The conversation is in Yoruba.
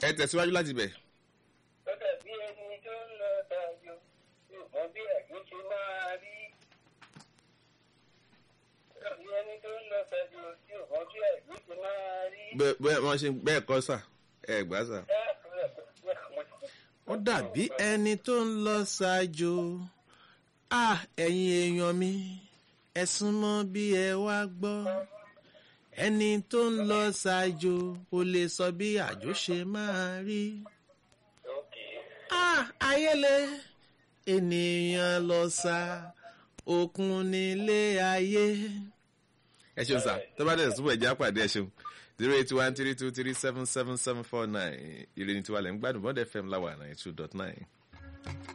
ẹ tẹ̀síwájú láti bẹ̀. ó dàbí ẹni tó ń lọ dájọ́ yóò mọ bí àjò ṣe máa rí. ó dàbí ẹni tó ń lọ dájọ́ yóò mọ bí àjò ṣe máa rí. bẹ́ẹ̀ bẹ́ẹ̀ wọ́n ṣe bẹ́ẹ̀ kọ́ sà ẹ gbà sà. ó dàbí ẹni tó ń lọ ṣáájú à ẹ̀yin èèyàn mi ẹ súnmọ́ bí ẹ wá gbọ́ ẹni tó ń lọ ṣáájú kò lè sọ bí àjò ṣe máa rí à ayẹlẹ ènìyàn lọ sa òkun nílé ayé. ẹ ṣeun sà tó bá dẹ̀ súnmọ́ ẹ̀jẹ̀ àpàdé ẹ ṣeun zero eight one three two three seven seven seven four nine ìròyìn tiwa lẹ́ ń gbádùn bọ́dẹ̀ fm láwà ninety two dot nine.